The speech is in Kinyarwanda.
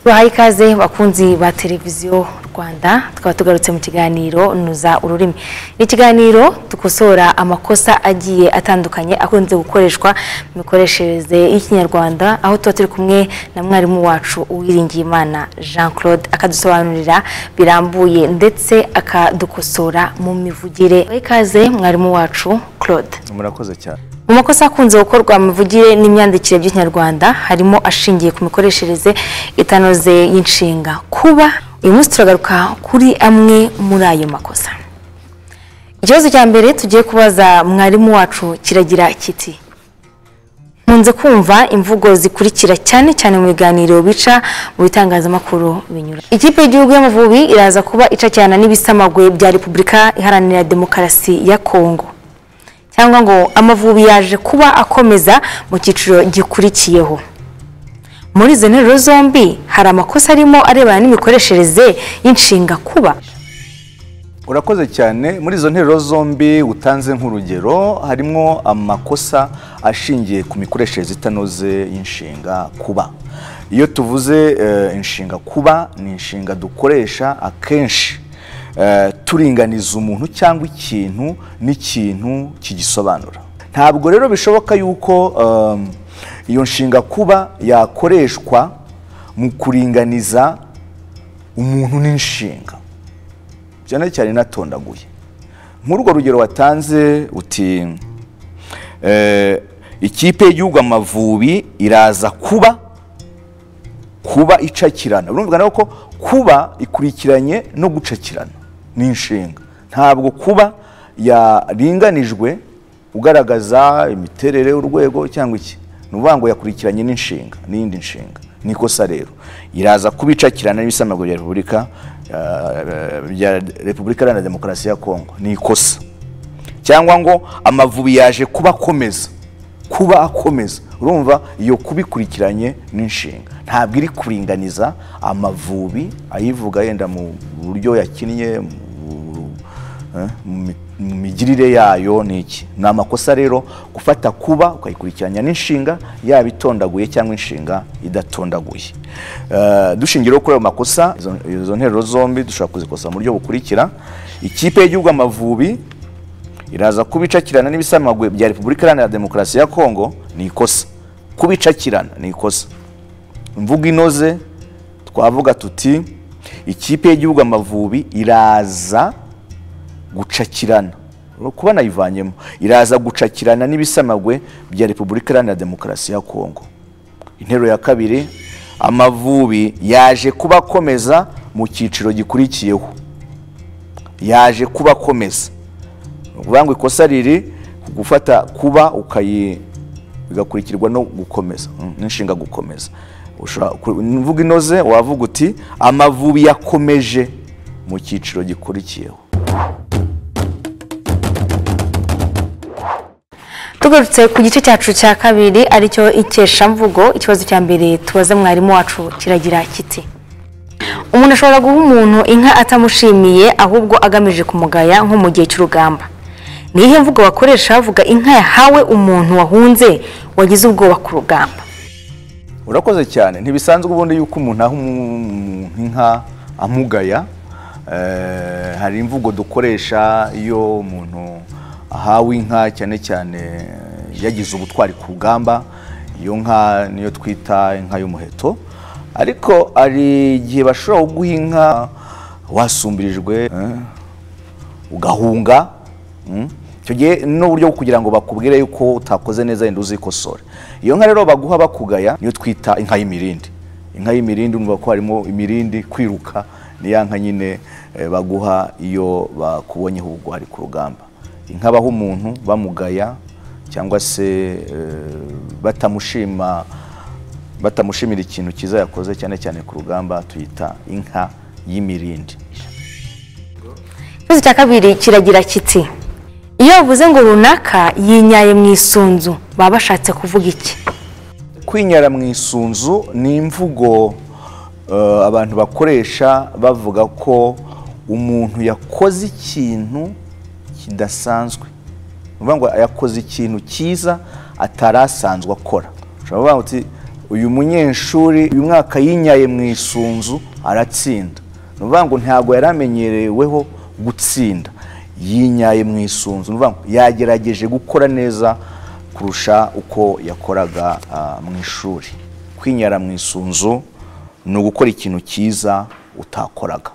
bahaye ikaze bakunzi ba televiziyo rwanda tukaba tugarutse mu kiganiro nuza ururimi ni ikiganiro dukosora amakosa agiye atandukanye akunze gukoreshwa mu mikoreshereze y'ikinyarwanda aho tuba turi kumwe na mwarimu wacu uwiringiyimana jean claude akadusobanurira birambuye ndetse akadukosora mu mivugire bahaye ikaze mwarimu wacu claude murakoze cyane mu makosa akunze gukorwa mivugire n'imyandikire by'ikinyarwanda harimo ashingiye ku mikoreshereze itanoze y'inshinga kuba uyu munsi turagaruka kuri amwe muri ayo makosa ikibazo cya mbere tugiye kubaza mwarimu wacu kiragira kiti nkunze kumva imvugo zikurikira cyane cyane mu biganiro bica mu bitangazamakuru binyura ikipe y'igihugu y'amavubi iraza kuba ica cyane n'ibisamagwe bya repubulika iharanira demokarasi ya kongo cyangwa ngo amavubi yaje kuba akomeza mu cyiciro gikurikiyeho muri izo nteruro zombi hari amakosa arimo arebana n'imikoreshereze y'inshinga kuba urakoze cyane muri izo nteruro zombi utanze nk'urugero harimo amakosa ashingiye ku mikoreshereze itanoze y'inshinga kuba iyo tuvuze eh, inshinga kuba ni inshinga dukoresha akenshi eh, turinganiza umuntu cyangwa ikintu n'ikintu kigisobanura ntabwo rero bishoboka yuko um, iyo nshinga kuba yakoreshwa mu kuringaniza umuntu n'inshinga cyane cyane inatondaguye nk'urwo rugero watanze uti eh, ikipe y'igihugu amavubi iraza kuba kuba icakirana urumvikana ko kuba ikurikiranye no gucakirana ni inshinga ntabwo kuba yaringanijwe ugaragaza imiterere urwego cyangwa iki ni ukuvuga ngo yakurikiranye n'inshinga n'iyindi nshinga ni ikosa rero iraza kuba icakirana n'ibisamagwe bya repubulika eh, bya repubulika iharanira demokarasi ya kongo ni ikosa cyangwa ngo amavubi yaje kuba akomeza kuba akomeza urumva iyo kubikurikiranye n'inshinga ntabwo iri kuringaniza amavubi ayivuga yenda mu buryo yakinnye mu- eh, mu mi- mu migirire yayo ni iki ni amakosa rero gufata kuba ukayikurikiranya n'inshinga yaba itondaguye cyangwa inshinga idatondaguye Eh, dushingiye rero kuri ayo makosa izo- izo nteruro zombi dushobora kuzikosa mu buryo bukurikira ikipe y'igihugu amavubi iraza kubicakirana n'ibisamagwe bya repubulika iharanira demokarasi ya kongo ni ikosa kubicakirana ni ikosa imvugo inoze twavuga tuti ikipe y'igihugu amavubi iraza gucakirana Uri kuba nayivanyemo iraza gucakirana n'ibisamagwe bya repubulika iharanira demokarasi ya kongo interuro ya kabiri amavubi yaje kuba akomeza mu cyiciro gikurikiyeho yaje kuba akomeza ukuvuga ngo ikosa riri gufata kuba ukayi bigakurikirwa no gukomeza mm, n'inshinga gukomeza Ushobora ku- imvugo inoze wavuga uti amavubi yakomeje mu cyiciro gikurikiyeho tugarutse ku gice cyacu cya kabiri aricyo ikeshamvugo ikibazo cya mbere tubaza mwarimu wacu kiragira kiti umuntu ashobora guha umuntu inka atamushimiye ahubwo agamije kumugaya nko mu gihe cy'urugamba ni iyihe mvugo bakoresha bavuga inka yahawe umuntu wahunze wagize ubwoba ku rugamba urakoze cyane ntibisanzwe ubundi yuko umuntu aha umuntu inka amugaya Eh, hari imvugo dukoresha iyo umuntu ahawe inka cyane cyane yagize ubutwari ku rugamba iyo nka niyo twita inka y'umuheto ariko hari igihe bashobora kuguha inka wasumbirijwe eh, ugahunga mm. icyo gihe n'uburyo bwo kugira ngo bakubwire yuko utakoze neza yenda uzikosore iyo nka rero baguha bakugaya niyo twita inka y'imirindi inka y'imirindi urumva ko harimo imirindi kwiruka ni ya nka nyine eh, baguha iyo bakubonyeho ubugwari ku rugamba inka baha umuntu bamugaya cyangwa se eh, batamushima batamushimira ikintu cyiza yakoze cyane cyane ku rugamba tuyita inka y'imirindi ikibazo cya kabiri kiragira kiti iyo bavuze ngo runaka yinyaye mu isunzu baba bashatse kuvuga iki kwinyara mu isunzu ni imvugo eh, abantu bakoresha bavuga ko umuntu yakoze ikintu kidasanzwe ni ukuvuga ngo yakoze ikintu cyiza atari asanzwe akora ushobora kuvuga uti uyu munyeshuri uyu mwaka yinyaye mu isunzu aratsinda ni ukuvuga ngo ntabwo yari amenyereweho gutsinda yinyaye mu isunzu ni ukuvuga ngo yagerageje gukora neza kurusha uko yakoraga ah, mu ishuri kwinyara mu isunzu ni ugukora ikintu cyiza utakoraga